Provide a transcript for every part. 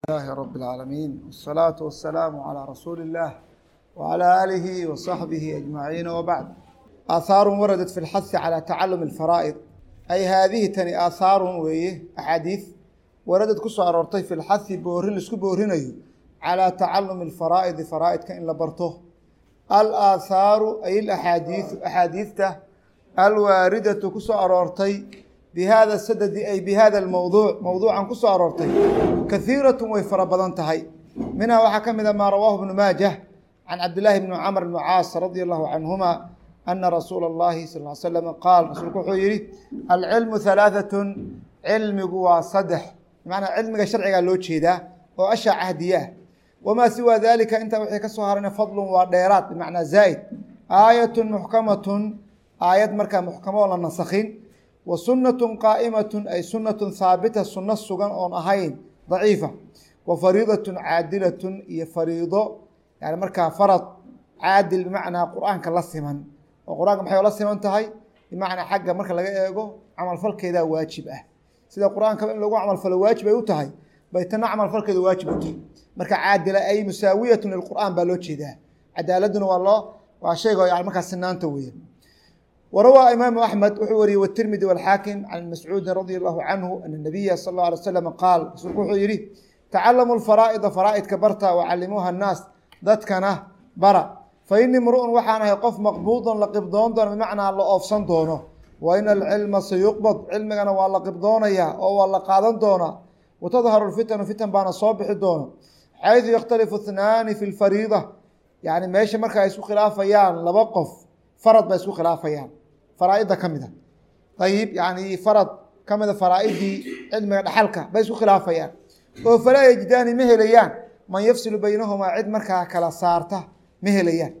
لله رب العالمين والصلاة والسلام على رسول الله وعلى آله وصحبه أجمعين وبعد آثار وردت في الحث على تعلم الفرائض أي هذه تني آثار ويه أحاديث وردت كسو أرورتي في الحث بورين لسكو بورينيو على تعلم الفرائض فرائض كإن لبرته الآثار أي الأحاديث أحاديثته الواردة كسو أرورتي بهذا السدد أي بهذا الموضوع موضوعا كسو أرورتي كثيرة ويفر بدنتهي منها وحكم إذا ما رواه ابن ماجه عن عبد الله بن عمرو بن عاص رضي الله عنهما أن رسول الله صلى الله عليه وسلم قال رسولك وحيري العلم ثلاثة علم وصدح بمعنى علم شرعي لو جيدا وأشع عهدياه وما سوى ذلك أنت وحي كسوهرنا فضل وديرات بمعنى زايد آية محكمة آيات مركا محكمة ولا نسخين وسنة قائمة أي سنة ثابتة سنة سجن أون أهين ضعيفة وفريضة عادلة هي فريضة يعني مركا فرض عادل بمعنى قرآن كاللسمن وقرآن محيو لسمن تهي بمعنى حاجة مركا لغا إيغو عمل فلك إذا واجب أه سيدا قرآن كمان لغو عمل فل واجب أيو تهي بيتنا عمل فلك إذا واجب أتهي مركا عادلة أي مساوية للقرآن بلوتشي ده عدالتنا والله وشيء يعني مركا سنان تويه وروى إمام أحمد وحوري والترمذي والحاكم عن مسعود رضي الله عنه أن النبي صلى الله عليه وسلم قال وحوري تعلموا الفرائض فرائض كبرتا وعلموها الناس ذاتكنا برا فإني امرؤ وحانا يقف مقبوضا لقبضون دون بمعنى الله أوفسان دونه وإن العلم سيقبض علمنا والله قبضون يا أو والله قادن دونه وتظهر الفتن فتن بان صوبح دونه حيث يختلف اثنان في الفريضة يعني ماشي مركا يسو خلافيان لبقف فرض با يسو خلافيان فرائض كمده طيب يعني فرض كمده فرائضي علم دحلك با يسو خلافيان oo falaa yajdaani ma helayaan man yafsilu baynahumaa cid markaa kala saarta ma helayaan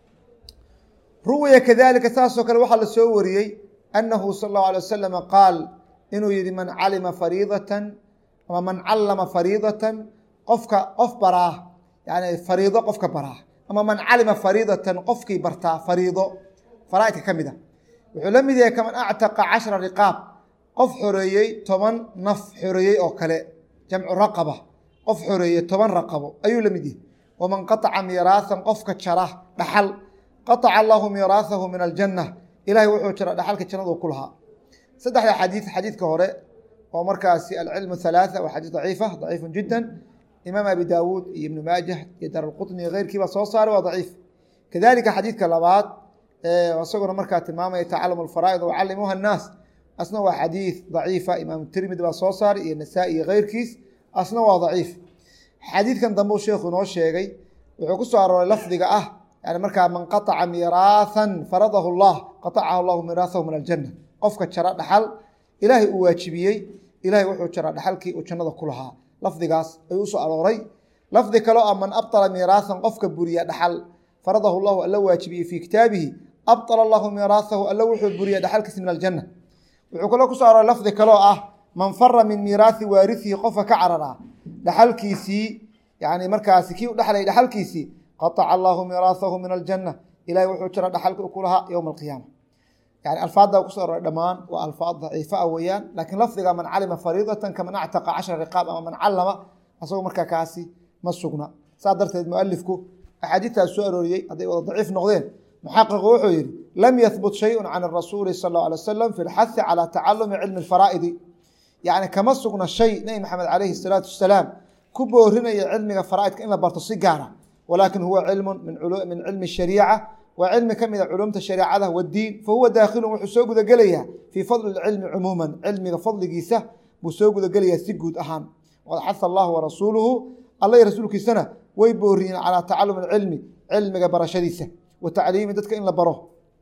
ruwiya kadalika saasoo kale waxaa la soo wariyey annahu sala allahu alay wasalama qaal inuu yihi man calima fariidatan ama man callama fariidatan qofka qof baraa yani fariido qofka baraa ama man calima fariidatan qofkii bartaa fariido faraaidka ka mid a wuxuu la mid yahay kaman actaqa cashra riqaab qof xoreeyey toban naf xoreeyey oo kale jamcu raqaba qof xoreeye toban raqabo ayuu la mid yahay waman qataca miiraahan qofka jara dhaxal qataca allahu miiraahahu min aljanna ilahay wuxuu jara dhaxalka jannadu ku lahaa saddexda xadiid xadiidka hore oo markaasi alcilmu halaatha waa xadiid daciifa daciifun jiddan imaam abi daawuud iyo ibnu maajah iyo daralqutni iyo keyrkiiba soo saaray waa daciif kadalika xadiidka labaad isaguna markaa tilmaamaya tacalamu alfaraa'id wacallimuuha annaas asna waa xadiid daciifa imaam tirmidi baa soo saaray iyo nasaa-i iyo keyrkiis asna waa daciif xadiidkan dambe u sheekhu inoo sheegay wuxuu ku soo arooray lafdiga ah yani markaa man qataca miiraahan faradahu llah qatacahu allahu miiraahahu min aljanna qofka jara dhaxal ilaahay uu waajibiyey ilahay wuxuu jara dhaxalkii uu jannada ku lahaa lafdigaas ayuu usoo arooray lafdi kaloo ah man abطala miiraahan qofka buriya dhaxal faradahu llahu alla waajibiyey fii kitaabihi abطala allahu miiraahahu alla wuxuu buriya dhaxalkiisa min aljanna wuxuu kaloo kusoo arooray lafdi kaloo ah man fara min miiraahi waarisihi qofka ka carara dhaxalkiisii yani markaasi kii u dhexlay dhaxalkiisii qataca allahu miiraahahu min aljanna ilahay wuxuu jira dhaxalka ku lahaa yowma alqiyaama yani alfaadda kusoo aroray dhammaan waa alfaad daciifa a weeyaan laakiin lafdiga man calima fariidatan kaman actaqa cashra riqaab ama man callama asagoo markaa kaasi ma sugna saas darteed mualifku axaadiidtaas soo arooriyey hadday wada daciif noqdeen muxaqiqu wuxuu yihi lam yahbut shayun can rasuuli sal اlه alay wasalam fi lxahi calى tacalumi cilmi اfaraa'idi yani kama sugna shay nebi maxamed calayhi الsalaatu wasalaam ku boorinaya cilmiga faraa'idka in la barto si gaara walakin huwa cilmu min cilmi shariica waa cilmi ka mida culumta shareecada wadiin fahuwa daakhilu wuxuu soo gudagelayaa fii fadli cilmi cumuuman cilmiga fadligiisa buu soo gudagelayaa si guud ahaan waqad xaha allahu warasuuluhu alla iyo rasuulkiisana way booriyeen calaa tacalumi cilmi cilmiga barashadiisa wa tacliimi dadka in la baro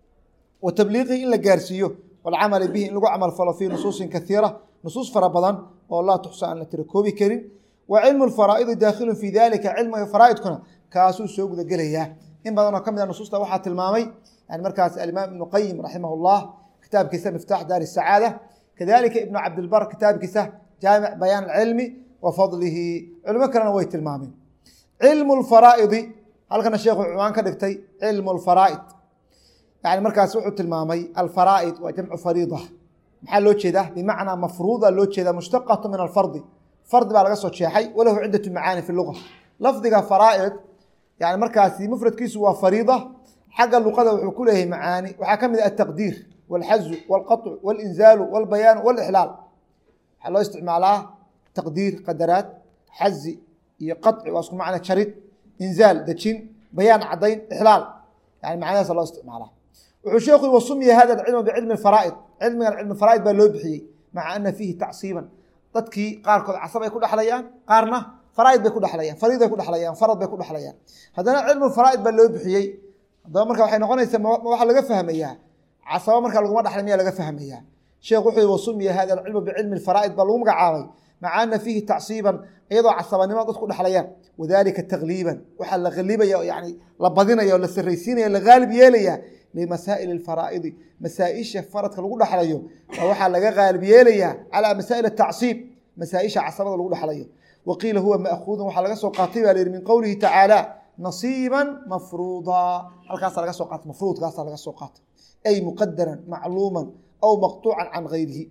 wa tabliiqihi in la gaarsiiyo walcamali bihi in lagu camal falo fii nusuusin kaiira nusuus fara badan oo laa tuxsa aan la tira koobi karin wa cilmu lfaraa'idi daakhilun fii dalika cilmiga faraa'idkuna kaasuu soo gudagelayaa in badan oo ka mid a nusuusta waxaa tilmaamay yani markaas alimaam ibnu qayim raximah llah kitaabkiisa miftaax daari sacaada kadalika ibnu cabdilbar kitaabkiisa jaamic bayaan alcilmi wa fadlihi culimo kalena way tilmaameen cilmu lfaraa'idi halkana sheekhu cumaan ka dhigtay cilmu lfaraa'id yani markaas wuxuu tilmaamay alfaraa'id waa jamcu fariida maxaa loo jeedaa bimacnaa mafruuda loo jeedaa mushtaqatu min alfardi fardi baa laga soo jeexay walahu ciddatu macaani fi luga lafdiga faraa'id yani markaasi mufradkiisu waa fariida xagga luqada wuxuu ku leeyahay macaani waxaa ka mid ah ataqdiir walxazu walqaطcu walinzaalu walbayaanu walixlaal waxaa loo isticmaalaa taqdiir qadaraad xazi iyo qaطci waa isku macna jarid inzaal dejin bayaan cadayn ixlaal yani macnadaasa loo isticmaalaa wuxuu sheekhu yii wasumiya hada cilma bicilmi faraa'id cilmigan cilmi faraa'id baa loo bixiyey maca ana fiihi tacsiiban dadkii qaarkood casab ay ku dhexlayaan qaarna faraa'id bay ku dhexlayaan fariid bay ku dhexlayaan farad bay ku dhexlayaan haddana cilmu faraa'id baa loo bixiyey haddaba marka waxay noqonaysaa ma waxaa laga fahmayaa casaba marka laguma dhexlay miyaa laga fahmayaa sheekh wuxuu yihi wasumiya hada alcilmu bicilmi faraa'id baa lagu magacaabay maca ana fiihi tacsiiban iyadoo casabanimo dadku dhexlayaan wadalika takliiban waxaa la qalibaya yani la badinaya oo la saraysiinaya la gaalib yeelaya limasaa'il alfaraa'idi masaa-isha faradka lagu dhexlayo waxaa laga gaalib yeelayaa calaa masaa'il atacsiib masaa-isha casabada lagu dhexlayo wa qiila huwa ma'khuudun waxaa laga soo qaatay baa la yihi min qowlihi tacaala nasiiban mafruuda halkaasa laga soo qaatay mafruudkaasa laga soo qaatay ay muqadaran macluuman aw maqtuucan can gayrihi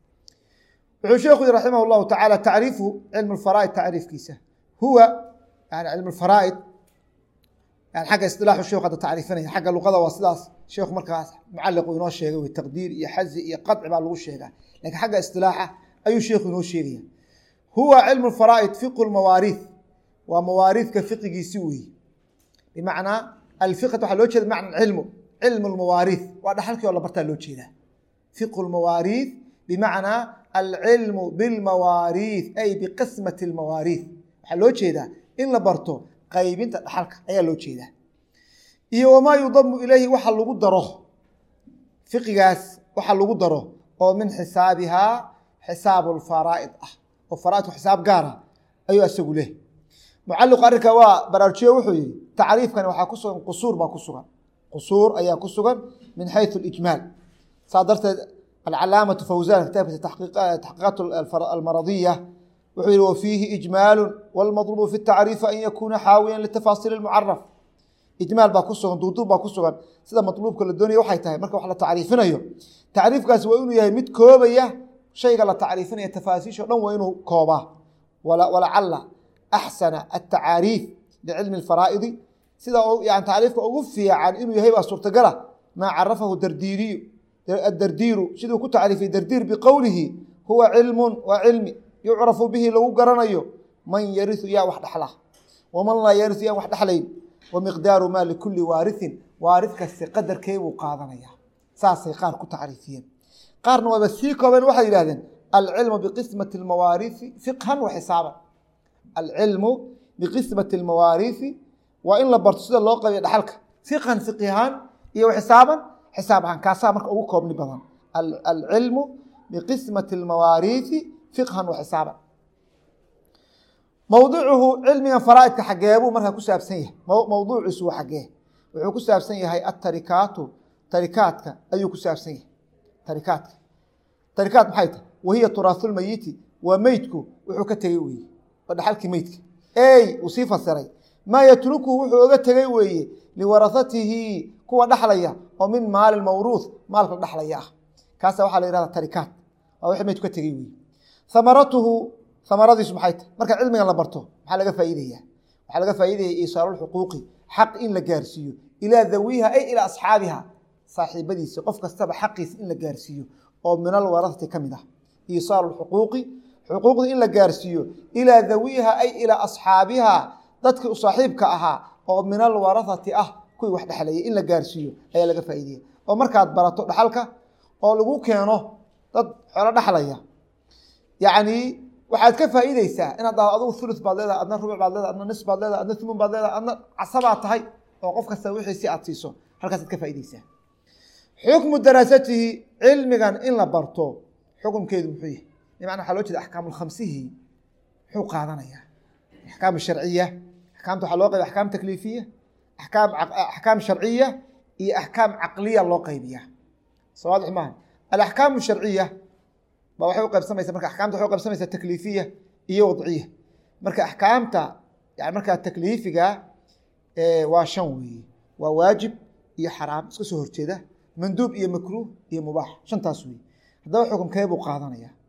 wuxuu sheekhu yihi raximah llahu tacaala tacriifu cilm lfaraa'id tacriifkiisa huwa yani cilm lfaraa'id yani xagga isilaaxu sheekhu hadda tacriifinaya xagga luqada waa sidaas sheekhu markaas mucaliq uu inoo sheegay wey taqdiir iyo xazi iyo qaطci baa lagu sheegaa lakiin xagga istilaaxa ayuu sheekhu inoo sheegaya huwa cilmu faraa'id fiqu lmawaariid waa mawaariidka fiqigiisi weeye bimacnaa alfiqat waxaa loo jeeda bimacna cilmu cilmu lmawaariid waa dhaxalkii oo la bartaa loo jeedaa fiqu lmawaariid bimacnaa alcilmu bilmawaariid ay biqismati lmawaariid waxaa loo jeedaa in la barto qaybinta dhaxalka ayaa loo jeedaa iyo wamaa yudamu ilayhi waxa lagu daro fiqigaas waxa lagu daro oo min xisaabihaa xisaabu lfaraa'id ah oo faraaidku xisaab gaara ayuu isagu leh mucaliqu arrinka waa baraarujiye wuxuu yihi tacriifkani waxaa ku sugan qusuur baa ku sugan qusuur ayaa ku sugan min xayثu اlijmaal saa darteed alcalaamatu fawsan kitaabkiisa taxqiiqaat almaradiya wuxuu yihi wafiihi ijmaalu wاlmadlubu fi الtacriifi an yakuuna xaawiyan litafaasiil اmucaraf ijmaal baa ku sugan duuduub baa ku sugan sida matluubka la doonaya waxay tahay marka wax la tacriifinayo tacriifkaasi waa inuu yahay mid koobaya shayga la tacriifinaya tafaasiisho dhan waa inuu koobaa walacala axsana atacaariif licilmi اfaraa'idi sida yani tacriifka ugu fiican inuu yahay baa suurtagala maa carafahu dardiiriyu adardiiru siduu ku tacriifiyey dardiir biqowlihi huwa cilmun waa cilmi yucrafu bihi lagu garanayo man yariu yaa wax dhexla waman laa yariu yaan wax dhexlayn wamiqdaaru maa likuli waariثin waarid kaste qadarkee buu qaadanaya saasay qaar ku tacriifiyeen qaarna waaba sii koobeen waxay yihahdeen alcilmu biqismati اmawaariثi fiqhan wa xisaaban alcilmu biqismati اlmawaariثi waa in la barto sida loo qabiyo dhaxalka fiqhan fiqihaan iyo xisaaban xisaab ahaan kaasaa marka ugu koobni badan alcilmu biqismati اlmawaariثi fiqhan wa xisaaban mowduucuhu cilmigan faraaidka xageebuu markaa ku saabsan yahay mowduuciisu waa xagee wuxuu ku saabsan yahay atarikaatu tarikaadka ayuu ku saabsan yahay tarikaadka tarikaat maxay tahay wahiya turaasulmayiti waa meydku wuxuu ka tegey weeye waa dhaxalkii meydka ey uu sii fasiray maa yatrukuhu wuxuu oga tegey weeye liwarahatihi kuwa dhaxlaya oo min maali mawruuth maalka dhaxlaya ah kaasa waxaa la yihahda tarikaat waa wixii meydku ka tegey weeye hamaratuhu hamaradiisu maxay tahay marka cilmigan la barto maxaa laga faa'iidaya waxaa laga faa'iidaya iisaalulxuquuqi xaq in la gaarsiiyo ilaa dawiha ay ilaa asxaabiha saaxiibadiisa qof kastaba xaqiisa in la gaarsiiyo oo min alwarahati ka mid ah iisaalu xuquuqi xuquuqdii in la gaarsiiyo ilaa dawiha ay ilaa asxaabiha dadkii u saaxiibka ahaa oo min alwarahati ah kuwii wax dhexlayay in la gaarsiiyo ayaa laga faa'iidaya oo markaad barato dhaxalka oo lagu keeno dad xolo dhexlaya yacni waxaad ka faa'iideysaa inaad dhahdo adugu thuluth baad leedahay adna rubuc baad leedahay adna nis baad leedahay adna thumun baad leedahay adna casabaad tahay oo qof kasta wixiisi aad siiso halkaasaad ka faa'iideysaa xukmu daraasatihi cilmigan in la barto xukumkeedu muxuu yahay bimacna waxaa loo jeeda axkaamulkhamsihi muxuu qaadanayaa axkaam sharciya axkaamta waxaa loo qaybiya axkaam takliifiya akaam axkaam sharciya iyo axkaam caqliya loo qaybiya soo waadix maaha alaxkaamu sharciya ba waxay u qaybsamaysa marka axkaamta waxay u qaybsamaysaa takliifiya iyo wadciya marka axkaamta yani markaa takliifiga waa shan weeye waa waajib iyo xaraam iska soo horjeeda manduub iyo makruuh iyo mubaax shantaas weeye haddaba xukumkee buu qaadanaya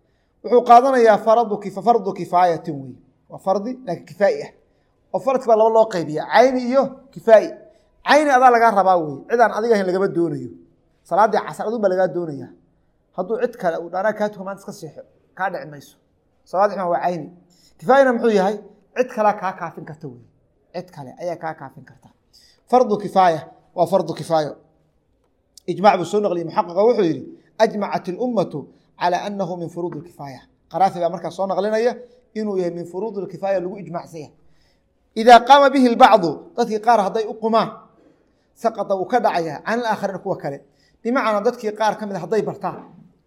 wuxuu qaadanayaa fardu fardu kifaayatin wey waa fardi laakiin kifaa'i ah oo faradki baa laba loo qaybiya cayni iyo kifaa'i cayni adaa lagaa rabaa wey cidaan adiga ahayn lagama doonayo salaaddii casar adun baa lagaa doonaya hadduu cid kale uu dhaanaa kaa tuka maanta iska seexo kaa dhici mayso salaad xuma waa cayni kifaayina muxuu yahay cid kalea kaa kaafin karta wey cid kale ayaa kaa kaafin karta fardu kifaaya waa fardu kifaayo ijmac buu soo naqliyey muxaqiqa wuxuu yihi ajmacat اlummatu calى anahu min furuud اkifaaya qaraafi baa markaa soo naqlinaya inuu yahay min furuud اkifaaya lagu ijmacsanya idaa qaama bihi اlbacdu dadkii qaar hadday u qumaan saqata wuu ka dhacaya can ilaakhariina kuwa kale bimacnaa dadkii qaar ka mid hadday bartaan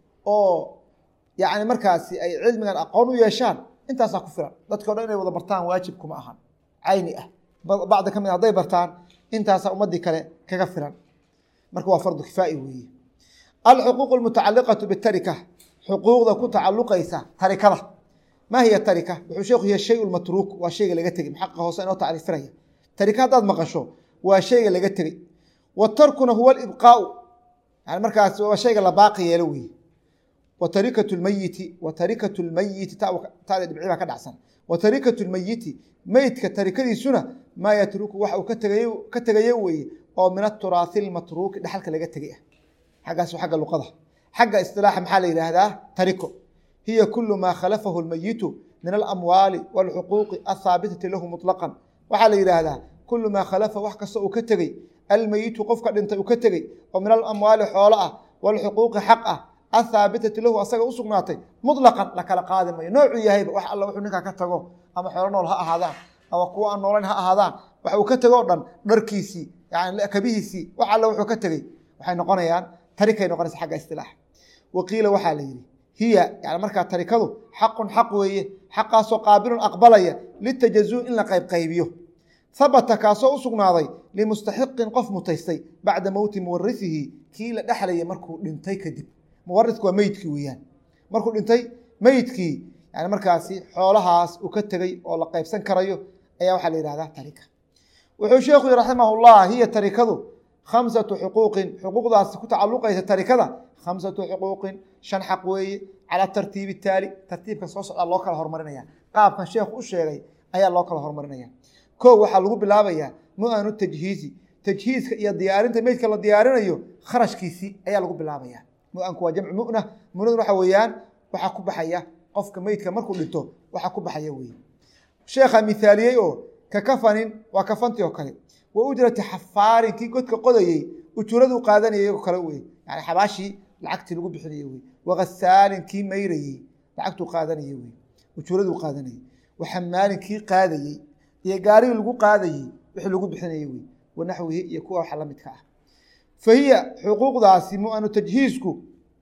oo yani markaasi ay cilmigan aqoon u yeeshaan intaasaa ku filan dadki o dhan inay wada bartaan waajib kuma ahan cayni ah bacdi ka mid hadday bartaan intaasaa ummadii kale kaga filan marka waa fardu kifaa'i weeye alxuquuq almutacaliqatu bitarika xuquuqda ku tacaluqaysa tarikada maa hiya tarika wuxuu sheekhu yahay shay matruuk waa shayga laga tegey maxaqiqa hoose inoo tacriifiraya tarika haddaad maqasho waa shayga laga tegey wa tarkuna huwa alibqaau yani markaas waa shayga la baaqi yeelo weeye wa tarikatu lmayiti wa tarikatu lmayiti taada dhibci baa ka dhacsan wa tarikatu lmayiti meydka tarikadiisuna maa yatruku waxa uu ka tegayo weeye oo min aturaahi lmatruuki dhexalka laga tegay ah xaggaas xagga luqada xagga isilaaxa maxaa la yidhaahdaa tariko hiya kulu maa khalafahu lmayitu min alamwaali wاlxuquuqi athaabitati lahu muطlaqan waxaa la yidhaahdaa kulu maa khalafa wax kasta uu ka tegey almayitu qofka dhintay uu ka tegey oo min alamwaali xoolo ah wاlxuquuqi xaq ah athaabitati lahu asaga u sugnaatay muطlaqan la kala qaadi mayo noocuu yahayba wax alla wuxuu ninkaa ka tago ama xoolo nool ha ahaadaan ama kuwa aan noolayn ha ahaadaan wax uu ka tego o dhan dharkiisii yani kabihiisii wax alla wuxuu ka tegey waxay noqonayaan tarikay noqonaysa xagga istilaaxa waqiila waxaa la yidhi hiya yani markaa tarikadu xaqun xaq weeye xaqaasoo qaabilun aqbalaya litajazuu in la qaybqaybiyo habata kaasoo u sugnaaday limustaxiqin qof mutaystay bacda mowti muwarisihi kii la dhexlaya markuu dhintay kadib muwarisku waa meydkii weeyaan markuu dhintay meydkii yani markaasi xoolahaas uu ka tegey oo la qaybsan karayo ayaa waxaa la yihahdaa tarika wuxuu sheekhu yihi raximah llah hiya tarikadu khamsatu xuquuqin xuquuqdaas ku tacaluqaysa tarikada khamsatu xuquuqin shan xaq weeye calaa tartiibi taali tartiibka soo socdaa loo kala hormarinaya qaabkan sheekhu u sheegay ayaa loo kala hormarinaya ko waxaa lagu bilaabayaa mu-anu tajhiizi tajhiizka iyo diyaarinta meydka la diyaarinayo kharashkiisii ayaa lagu bilaabaya mu-anku waa jamcu muna munadun waxa weeyaan waxaa ku baxaya qofka meydka markuu dhinto waxaa ku baxaya weye sheekha mithaaliyey oo ka kafanin waa kafantii oo kale wa ujrati xafaarin kii godka qodayey ujuraduu qaadanayay oo kale wey yani xabaashii lacagtii lagu bixinayey wey wakasaalin kii mayrayey lacagtuu qaadanayey wey ujuraduu qaadanayey waxamaalin kii qaadayey iyo gaarigii lagu qaadayey wixii lagu bixinayey wey wanaxwihi iyo kuwa waxa la midka ah fa hiya xuquuqdaasi mu-anu tajhiizku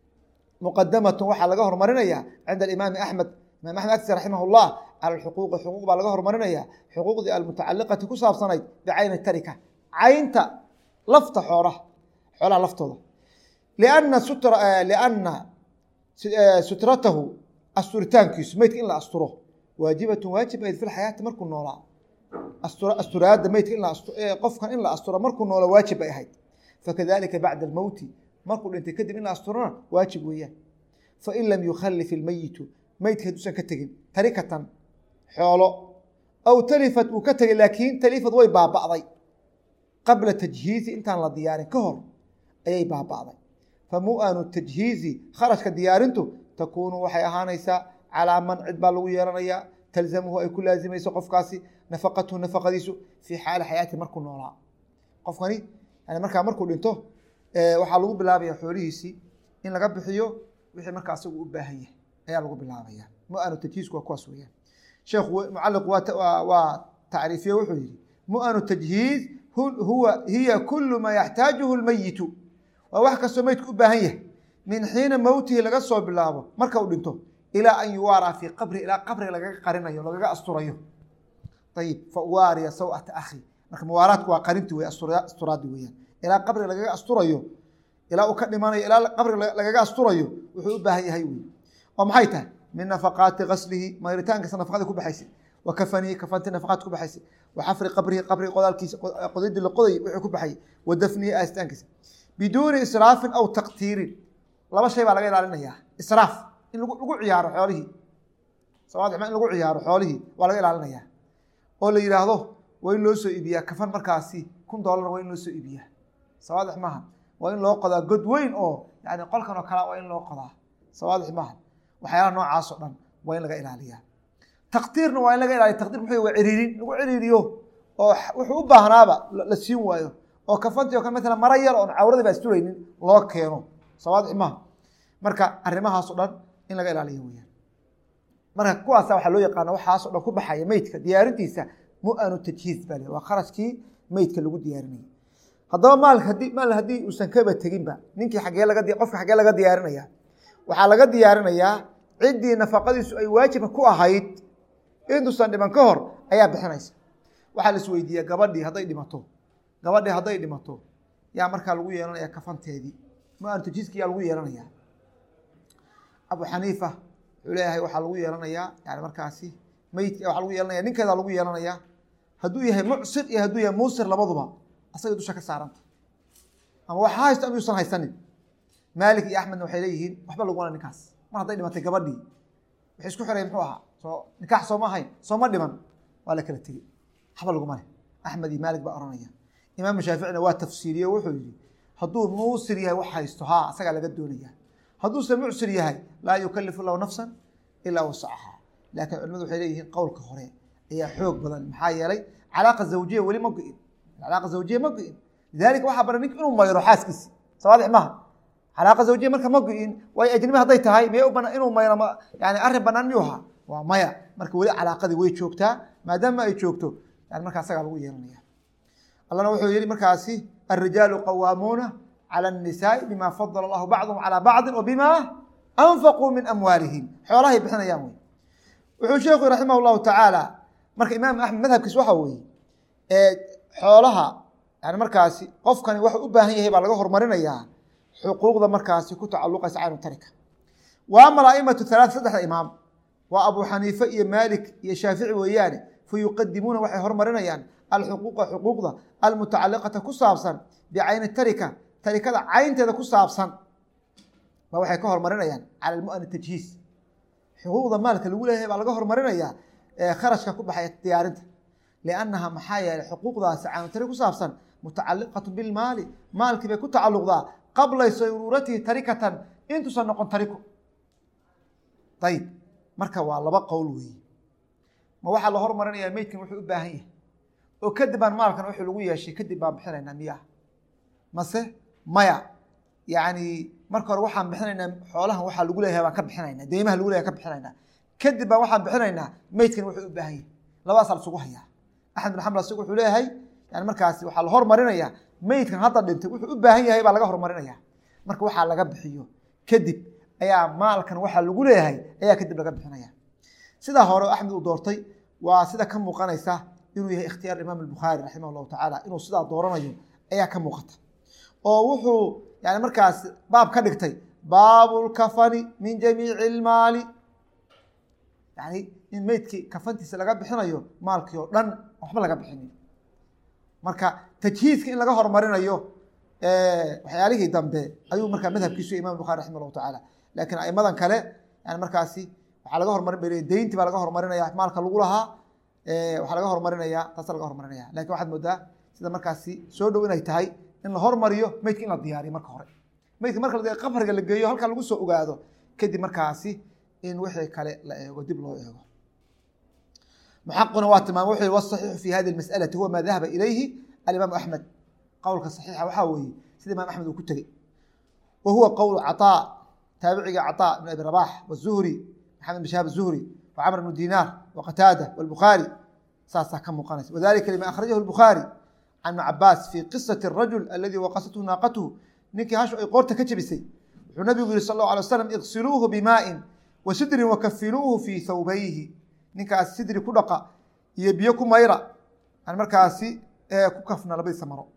muqadamatun waxaa laga hormarinaya cinda alimaami axmed imaam axmed agtiisa raximah llah cala alxuquuqi xuquuq baa laga hormarinaya xuquuqdii almutacaliqati ku saabsanayd bicayni tarika caynta lafta xoolaha xoolaha laftooda lianna sutra lianna sutratahu asturitaankiisu meydka in la asturo waajibatun waajib ayd fi lxayaati markuu noolaa asturaadda meydka in qofkan in la asturo markuu noola waajib ay ahayd fakadalika bacda almowti markuu dhintay kadib in la asturana waajib weeyaan fain lam yukhalif ilmeyitu meydka hadduusan ka tegin tarikatan xoolo aw talifat uu ka tegay laakiin talifad way baaba'day qabla tajhiizi intaan la diyaarin ka hor ayay baaba'day fa mu-anu tajhiizi kharashka diyaarintu takuunu waxay ahaanaysaa calaa man cid baa lagu yeelanayaa talzamuhu ay ku laazimayso qofkaasi nafaqatuhu nafaqadiisu fii xaali xayaati markuu noolaa qofkani yani markaa markuu dhinto waxaa lagu bilaabaya xoolihiisii in laga bixiyo wixii markaa asagu u baahan yahay ayaa lagu bilaabaya mu-anu tajhiizku waa kuwaas weyaan sheekhu mucaliq waa tacriifiye wuxuu yihi mu-anu tajhiiz huwa hiya kulu maa yaxtaajuhu lmeyitu waa wax kastoo meydku u baahan yahay min xiina mowtihi laga soo bilaabo marka uu dhinto ilaa an yuwaaraa fii qabri ilaa qabriga lagaga qarinayo lagaga asturayo ayib fa uwaariya sawata akhi marka muwaaraadku waa qarinti wey asturaadi weyaan ilaa qabriga lagaga asturayo ilaa uu ka dhimanayo ilaa qabriga lagaga asturayo wuxuu u baahan yahay wey oo maxay tahay min nafaqaati gaslihi mayritaankiisa nafaqadii ku baxaysay wa kafanihi kafantii nafaqaad ku baxaysay wa xafri qabrihi qabriga qodaalkiisa qodidii la qodayay wixii ku baxayay wa dafnihi aastaankiisa biduuni israafin aw taqtiirin laba shay baa laga ilaalinayaa israaf in lagu lagu ciyaaro xoolihii sawaadix ma in lagu ciyaaro xoolihii waa laga ilaalinaya oo la yidhaahdo waa in loo soo iibiyaa kafan markaasi kun doolarna waa in loo soo iibiyaa sawaadix maaha waa in loo qodaa god weyn oo yani qolkan oo kalea waa in loo qodaa sawaadix maaha waxyaalaha noocaas oo dhan waa in laga ilaaliyaa takdiirna waa in laga ilaaliya takdir muxuu waa ciriirin lagu ciriiriyo oo wuxuu u baahnaaba la siin waayo oo kafantii o kale matala mara yar oon cawradii ba asturaynin loo keeno sawaadix maaha marka arrimahaas o dhan in laga ilaaliyo weyaan marka kuwaasa waxaa loo yaqaana waxaasoo dhan ku baxaya meydka diyaarintiisa mu-anu tajhiiz baa le waa kharashkii meydka lagu diyaarinaya haddaba maal hadii maal haddii uusan kaba teginba ninkii xaggee laga qofka xaggee laga diyaarinaya waxaa laga diyaarinayaa ciddii nafaqadiisu ay waajibka ku ahayd intuusan dhiman ka hor ayaa bixinaysa waxaa la isweydiiyaa gabadhii hadday dhimato gabadhii hadday dhimato yaa markaa lagu yeelanaya kafanteedii mu-anu tajhiizki yaa lagu yeelanaya abu xaniifa wuxuu leeyahay waxaa lagu yeelanayaa yani markaasi meydka waxaa lagu yeelanaya ninkeedaa lagu yeelanayaa hadduu yahay mucsir iyo hadduu yahay muusir labaduba asagay dusha ka saaranta ama waxa haysto ama yuusan haysanin maalik iyo axmedna waxay leeyihiin waxba laguna ninkaas mar hadday dhimatay gabadhii waxay isku xireen muxuu ahaa soo nikaax sooma ahayn sooma dhiman waa la kala tegey waxba laguma leh axmed iyo maalik baa oranaya imaamu shaaficina waa tafsiiriye wuxuu yihi hadduu muusir yahay wax haysto haa asagaa laga doonaya hadduuse mucsir yahay laa yukalifu lahu nafsan ilaa wasacaha laakiin culimadu waxay leeyihiin qowlka hore ayaa xoog badan maxaa yeelay calaaqa zawjiya weli ma go-in calaaqa zawjiya ma go-in lidalika waxaa baran nink inuu mayro xaaskiisi sawaadix maaha calaaqa zawjiya marka ma go-in waayo ajnabi hadday tahay miyay u banaan inuu mayro yani arrin banaan miyuu ahaa waa maya marka weli calaaqadii way joogtaa maadaama ay joogto yani marka asagaa lagu yeelanaya allana wuxuu yihi markaasi alrijaalu qawaamuuna calى الnisaai bima fadl اllahu bacdhm calى bacdi o bima anfaquu min amwaalihim xoolahay bixinayaan wey wuxuu sheekhu raximah اllahu tacaala marka imaam axmed madhabkiis waxa weeye xoolaha yani markaasi qofkani waxuu u baahan yahay baa laga hormarinayaa xuquuqda markaasi ku tacaluqaysa caynu tarika wa ama aimatu halaa saddexda imaam waa abu xaniife iyo maalik iyo shaafici weeyaane fayuqadimuuna waxay hormarinayaan alxuquuqa xuquuqda almutacaliqata ku saabsan bicayni tarika tarikada caynteeda ku saabsan ba waxay ka hormarinayaan cala mu'an tajhiiz xuquuqda maalka lagu leeyahay baa laga hormarinayaa kharashka ku baxaya diyaarinta liannaha maxaa yeelay xuquuqdaasi caynutari ku saabsan mutacaliqatu bilmaali maalkii bay ku tacaluqdaa qabla sayruuratihi tarikatan intuusan noqon tariko ayib marka waa laba qowl weeye ma waxaa la hormarinayaa meydkan wuxuu u baahan yahay oo kadib baan maalkan wuxuu lagu yeeshay kadib baan bixinaynaa miyaa mase maya yani marka hore waxaan bixinaynaa xoolahan waxaa lagu leeyahay baan ka bixinaynaa deymaha lagu leyahay ka bixinaynaa kadib baan waxaan bixinaynaa meydkan wuxuu u baahan yahay labadaasaa lasugu hayaa axmed bin xambal asigu wuxuu leeyahay yani markaasi waxaa la hormarinayaa meydkan hadda dhintay wuxuu u baahan yahay baa laga hormarinaya marka waxaa laga bixiyo kadib ayaa maalkan waxaa lagu leeyahay ayaa kadib laga bixinaya sidaa hore axmed uu doortay waa sida ka muuqanaysa inuu yahay ikhtiyaar imaam albukhaari raximah llahu tacaala inuu sidaa dooranayo ayaa ka muuqata oo wuxuu yani markaas baab ka dhigtay baabu lkafani min jamiici ilmaali yani in meydkii kafantiisa laga bixinayo maalkii oo dhan waxba laga bixinin marka tajhiizka in laga hormarinayo waxyaalihii dambe ayuu markaa madhabkiisu imam bukhari raximah llahu tacaala laakiin aimadan kale yani markaasi waxaa laga hormarin bay deyntii baa laga hormarinaya maalka lagu lahaa waxaa laga hormarinaya taasa laga hormarinaya lakin waxaad moodaa sida markaasi soo dhow inay tahay in la hormariyo meydka in la diyaariyo marka hore meydka marka qabriga la geeyo halkaa lagu soo ogaado kadib markaasi in wixii kale la eego dib loo eego muxaquna waa tilmaama wuxuu wasaxiixu fi hadi masalati huwa maa dahaba ilayhi alimaam axmed qowlka saxiixa waxaa weeye sida imaam axmed uu ku tegey wa huwa qowl caطaa taabiciga caطaa ibn abi rabax wzuhri maxamed bin shahaab zuhri wa camr bnu dinaar wa qataada wاlbukhaari saasaa ka muuqanaysa wadalika lima akhrajahu الbukhaari can ibn cabaas fi qisaةi الrajul aladi waqasathu naaqatuhu ninkii hashu ay qoorta ka jebisay wuxuu nabigu yihi sal اlه alay waslam iqsiluuhu bimaa'in wa sidrin wakafinuuhu fii thawbayhi ninkaas sidri ku dhaqa iyo biyo ku mayra an markaasi ku kafna labadiisa maro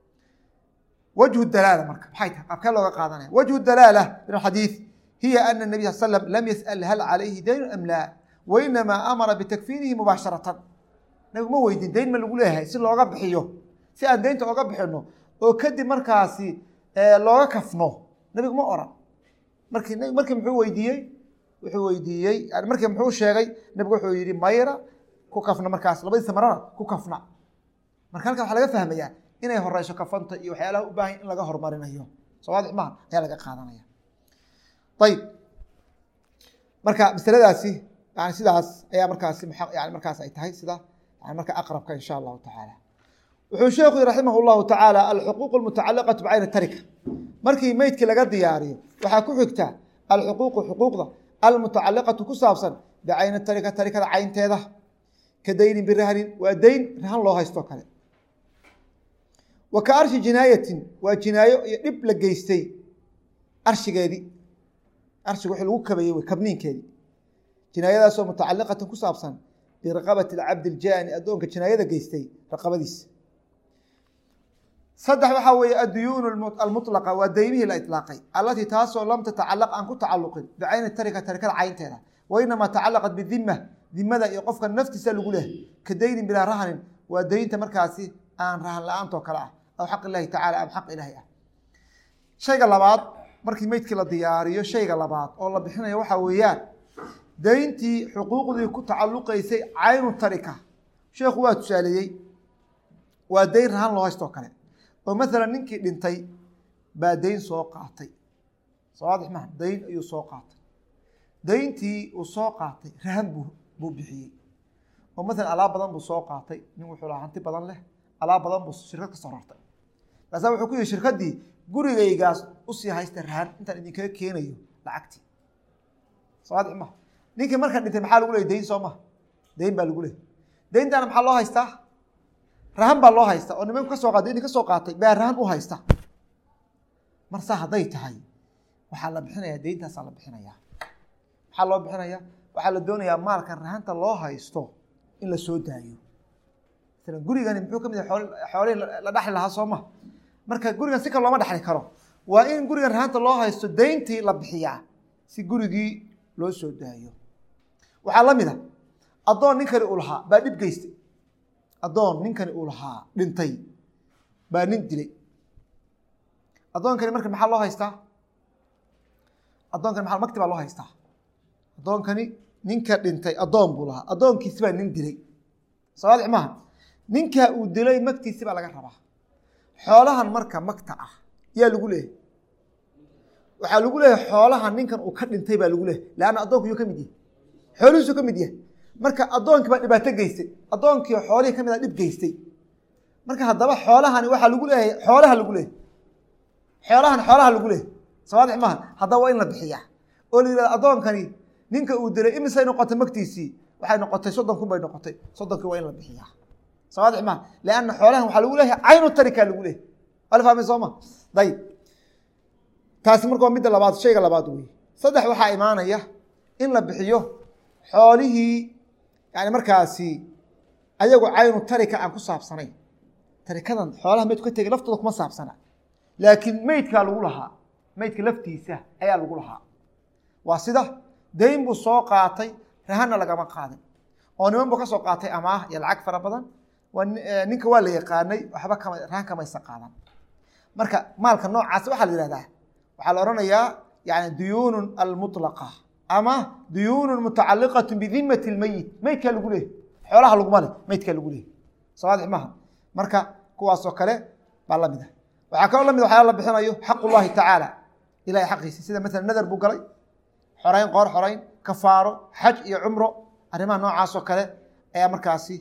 wجه dalaala marka maxay tahay qaabkee looga qaadanaya wجه dalaala min axadiiث hiya ana النabiy sal slm lam yasأl hal calayhi dayn am laa wainamaa amara bitakfiinihi mubaasharatan nabigu ma weydin dayn ma lagu leeyahay si looga bixiyo si aan deynta oga bixino oo kadib markaasi looga kafno nabigu ma oran marki markii muxuu weydiiyey wuxuu weydiiyey yani markii muxuu sheegay nebigu wuxuu yihi mayra ku kafna markaas labadiisa marana ku kafna marka halkan waxaa laga fahmayaa inay horeyso kafanta iyo waxyaalaha u baahan in laga horumarinayo soo waadix maha ayaa laga qaadanaya ayib marka masaladaasi yani sidaas ayaa markaasi yani markaas ay tahay sida yani marka aqrabka insha allahu tacaala wuxuu sheekhu yihi raximah llahu tacaala alxuquuq almutacaliqatu bicayni tarika markii meydkii laga diyaariyo waxaa ku xigta alxuquuqu xuquuqda almutacaliqatu ku saabsan bicayni tarika tarikada caynteeda ka daynin birahnin waa dayn rahan loo haysto kale wa ka arshi jinaayatin waa jinaayo iyo dhib la geystay arshigeedii arshiga wixii lagu kabeeyey wey kabniinkeedii jinaayadaasoo mutacaliqatan ku saabsan biraqabati alcabdi iljaani addoonka jinaayada geystay raqabadiisa saddex waxaa weeye adduyuunu almutlaqa waa daymihii la itlaaqay allatii taasoo lam tatacalaq aan ku tacaluqin bicayni tarika tarikada caynteeda wa inamaa tacalaqat bidima dimada iyo qofka naftiisa lagu leh ka daynin bilaa rahanin waa daynta markaasi aan rahan la-aantoo kale ah aw xaq ilaahi tacala am xaq ilaahi ah shayga labaad markii meydkii la diyaariyo shayga labaad oo la bixinayo waxaa weeyaan dayntii xuquuqdii ku tacaluqaysay caynu tarika sheekhu waa tusaaleeyey waa dayn rahan loo haystoo kale oo maalan ninkii dhintay baa dayn soo qaatay soo waadix maha dayn ayuu soo qaatay dayntii uu soo qaatay rahan buu buu bixiyey oo maalan alaab badan buu soo qaatay nin wuxuu lahaa hanti badan leh alaab badan buu shirkad ka soo rartay markaasa wuxuu ku yihi shirkaddii gurigaygaas usii haysta rahan intaan idinkaga keenayo lacagtii soo waadix maha ninkii markan dhintay maxaa lagu leeyay dayn soo maha dayn baa lagu leeyay dayntaana maxaa loo haystaa rahan baa loo haysta oo nimanku ka soo qaatay nin ka soo qaatay baa rahan u haysta mar saa hadday tahay waxaa la bixinayaa deyntaasaa la bixinayaa maxaa loo bixinayaa waxaa la doonayaa maalkan rahanta loo haysto in la soo daayo masalan gurigani muxuu ka mid yahay xool xoolihii la dhexli lahaa soo ma marka gurigan si kale looma dhexli karo waa in gurigan rahanta loo haysto dayntii la bixiyaa si gurigii loo soo daayo waxaa la mid a addoon ninkani uu lahaa baa dhib geystay addoon ninkani uu lahaa dhintay baa nin dilay addoonkani marka maxaa loo haystaa addoonkani maa magti baa loo haystaa addoonkani ninka dhintay addoon buu lahaa addoonkiisi baa nin dilay sawaadix maaha ninkaa uu dilay magtiisi baa laga rabaa xoolahan marka magta ah yaa lagu leeyahy waxaa lagu leeyahay xoolahan ninkan uu ka dhintay baa lagu leeyahy leanna addoonku yuu ka mid yahay xoolihiisuu ka mid yahay marka addoonkii baa dhibaato geystay addoonkii xoolihii ka mid a dhib geystay marka haddaba xoolahani waxaa lagu leeyahay xoolaha lagu leeyahy xoolahan xoolaha lagu leeyahy sawaadix maaha haddaba waa in la bixiyaa oo la yihahdo addoonkani ninka uu dilay imisay noqotay magtiisii waxay noqotay soddon kun bay noqotay soddonkii waa in la bixiyaa sawaadix maaha lianna xoolahan waxaa lagu leeyahay caynu tarika lagu leeyahy waa la fahmay sooma dayib taasi marka waa midda labaad shayga labaad wey saddex waxaa imaanaya in la bixiyo xoolihii yani markaasi ayagu caynu tarika aan ku saabsanayn tarikadan xoolaha meydku ka tegay laftooda kuma saabsana laakiin meydkaa lagu lahaa meydka laftiisa ayaa lagu lahaa waa sida dayn buu soo qaatay rahanna lagama qaadin oo niman buu ka soo qaatay amaah iyo lacag fara badan ninka waa la yaqaanay waxba kama rahan kamaysa qaadan marka maalka noocaas waxaa la yihahdaa waxaa la odhanayaa yani duyuunun almutlaqa ama duyuunun mutacaliqatu bidimati lmeyit meydkaa lagu leehay xoolaha laguma leh meydkaa lagu leehay sawaadix maaha marka kuwaasoo kale baa lamid ah waxaa kaloo lamid waxyaala la bixinayo xaq ullahi tacaala ilahay xaqiisa sida maala nadar buu galay xorayn qoor xorayn kafaaro xaj iyo cumro arrimaha noocaasoo kale ayaa markaasi